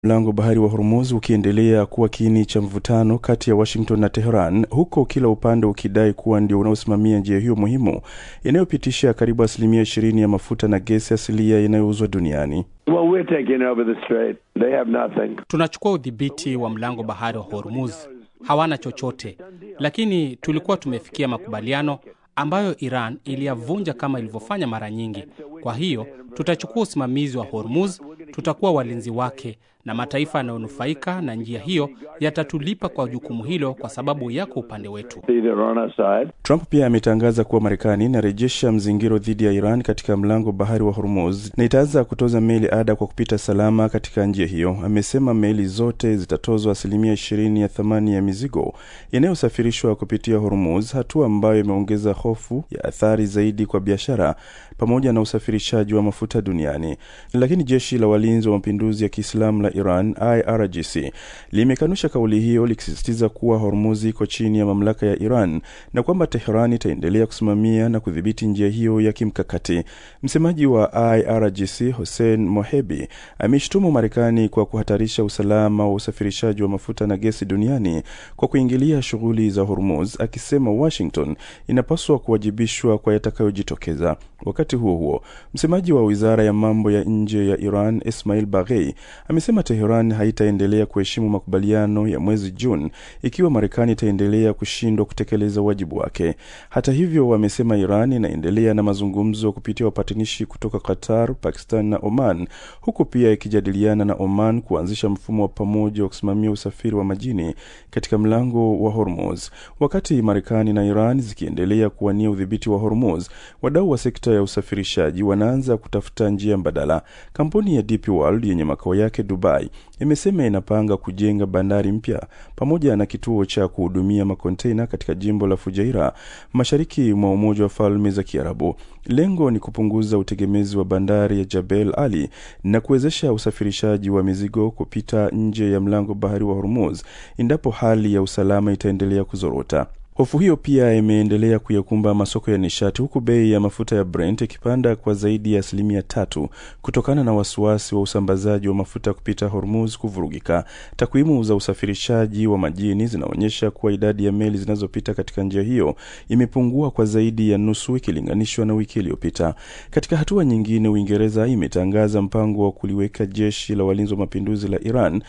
Mlango bahari wa Hormuz ukiendelea kuwa kiini cha mvutano kati ya Washington na Teheran, huko kila upande ukidai kuwa ndio unaosimamia njia hiyo muhimu inayopitisha karibu asilimia ishirini ya mafuta na gesi asilia inayouzwa duniani. Well, we're taking over the strait. They have nothing. Tunachukua udhibiti wa mlango bahari wa Hormuz, hawana chochote, lakini tulikuwa tumefikia makubaliano ambayo Iran iliyavunja kama ilivyofanya mara nyingi. Kwa hiyo tutachukua usimamizi wa Hormuz, tutakuwa walinzi wake, na mataifa yanayonufaika na njia hiyo yatatulipa kwa jukumu hilo, kwa sababu yako upande wetu. Either on our side. Trump pia ametangaza kuwa Marekani inarejesha mzingiro dhidi ya Iran katika mlango bahari wa Hormuz na itaanza kutoza meli ada kwa kupita salama katika njia hiyo. Amesema meli zote zitatozwa asilimia ishirini ya thamani ya mizigo inayosafirishwa kupitia Hormuz, hatua ambayo imeongeza hofu ya athari zaidi kwa biashara pamoja na usafirishaji wa mafuta duniani. Lakini jeshi la walinzi wa mapinduzi ya Kiislamu la Iran IRGC limekanusha kauli hiyo likisisitiza kuwa Hormuz iko chini ya mamlaka ya Iran na kwamba Tehran itaendelea kusimamia na kudhibiti njia hiyo ya kimkakati. Msemaji wa IRGC Hossein Mohebi ameshtumu Marekani kwa kuhatarisha usalama wa usafirishaji wa mafuta na gesi duniani kwa kuingilia shughuli za Hormuz, akisema Washington inapaswa kuwajibishwa kwa yatakayojitokeza. Wakati huo huo, msemaji wa wizara ya mambo ya nje ya Iran Ismail Baghei amesema Teheran haitaendelea kuheshimu makubaliano ya mwezi Juni ikiwa Marekani itaendelea kushindwa kutekeleza wajibu wake. Hata hivyo, wamesema Iran inaendelea na mazungumzo kupitia wapatanishi kutoka Qatar, Pakistan na Oman, huku pia ikijadiliana na Oman kuanzisha mfumo wa pamoja wa kusimamia usafiri wa majini katika mlango wa Hormuz. Wakati Marekani na Iran zikiendelea kuwania udhibiti wa Hormuz, wadau wa sekta ya usafirishaji wanaanza kutafuta njia mbadala. Kampuni ya DP World yenye makao yake Dubai imesema inapanga kujenga bandari mpya pamoja na kituo cha kuhudumia makontena katika jimbo la Fujairah mashariki mwa Umoja wa Falme za Kiarabu. Lengo ni kupunguza utegemezi wa bandari ya Jebel Ali na kuwezesha usafirishaji wa mizigo kupita nje ya mlango bahari wa Hormuz endapo hali ya usalama itaendelea kuzorota. Hofu hiyo pia imeendelea kuyakumba masoko ya nishati huku bei ya mafuta ya Brent ikipanda kwa zaidi ya asilimia tatu kutokana na wasiwasi wa usambazaji wa mafuta kupita Hormuz kuvurugika. Takwimu za usafirishaji wa majini zinaonyesha kuwa idadi ya meli zinazopita katika njia hiyo imepungua kwa zaidi ya nusu ikilinganishwa na wiki iliyopita. Katika hatua nyingine, Uingereza imetangaza mpango wa kuliweka jeshi la walinzi wa mapinduzi la Iran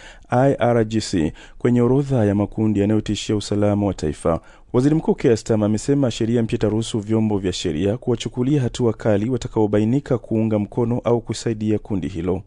IRGC kwenye orodha ya makundi yanayotishia usalama wa taifa. Waziri Mkuu Keir Starmer amesema sheria mpya itaruhusu vyombo vya sheria kuwachukulia hatua kali watakaobainika kuunga mkono au kusaidia kundi hilo.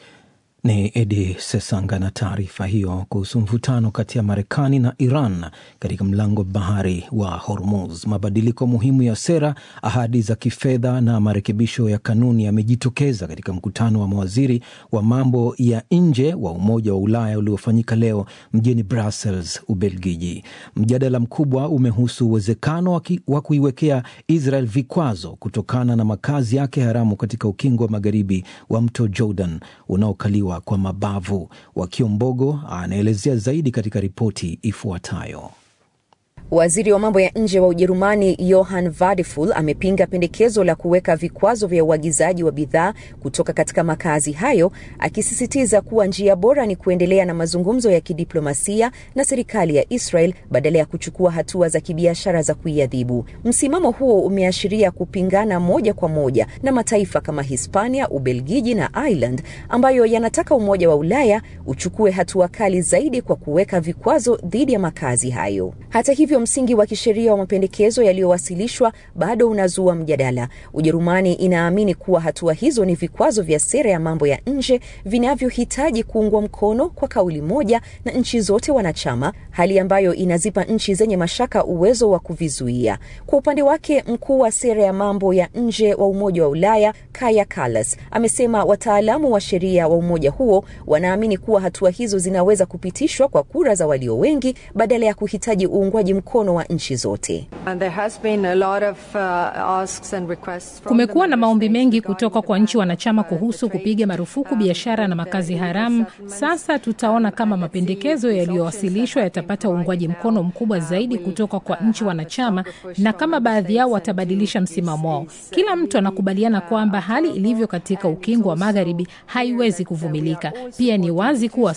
Ni Edi Sesanga na taarifa hiyo kuhusu mvutano kati ya Marekani na Iran katika mlango bahari wa Hormuz. Mabadiliko muhimu ya sera, ahadi za kifedha na marekebisho ya kanuni yamejitokeza katika mkutano wa mawaziri wa mambo ya nje wa Umoja wa Ulaya uliofanyika leo mjini Brussels, Ubelgiji. Mjadala mkubwa umehusu uwezekano wa kuiwekea Israel vikwazo kutokana na makazi yake haramu katika ukingo wa magharibi wa mto Jordan unaokaliwa kwa mabavu. Wakiombogo anaelezea zaidi katika ripoti ifuatayo. Waziri wa mambo ya nje wa Ujerumani Johann Vadeful amepinga pendekezo la kuweka vikwazo vya uagizaji wa bidhaa kutoka katika makazi hayo, akisisitiza kuwa njia bora ni kuendelea na mazungumzo ya kidiplomasia na serikali ya Israel badala ya kuchukua hatua za kibiashara za kuiadhibu. Msimamo huo umeashiria kupingana moja kwa moja na mataifa kama Hispania, Ubelgiji na Ireland ambayo yanataka Umoja wa Ulaya uchukue hatua kali zaidi kwa kuweka vikwazo dhidi ya makazi hayo. Hata hivyo msingi wa kisheria wa mapendekezo yaliyowasilishwa bado unazua mjadala. Ujerumani inaamini kuwa hatua hizo ni vikwazo vya sera ya mambo ya nje vinavyohitaji kuungwa mkono kwa kauli moja na nchi zote wanachama, hali ambayo inazipa nchi zenye mashaka uwezo wa kuvizuia. Kwa upande wake, mkuu wa sera ya mambo ya nje wa Umoja wa Ulaya Kaja Kallas amesema wataalamu wa sheria wa umoja huo wanaamini kuwa hatua hizo zinaweza kupitishwa kwa kura za walio wengi badala ya kuhitaji uungwaji mkono mkono wa nchi zote. Kumekuwa na maombi mengi kutoka kwa nchi wanachama kuhusu kupiga marufuku biashara na makazi haramu. Sasa tutaona kama mapendekezo yaliyowasilishwa yatapata uungwaji mkono mkubwa zaidi kutoka kwa nchi wanachama na kama baadhi yao watabadilisha msimamo wao. Kila mtu anakubaliana kwamba hali ilivyo katika ukingo wa magharibi haiwezi kuvumilika. Pia ni wazi kuwa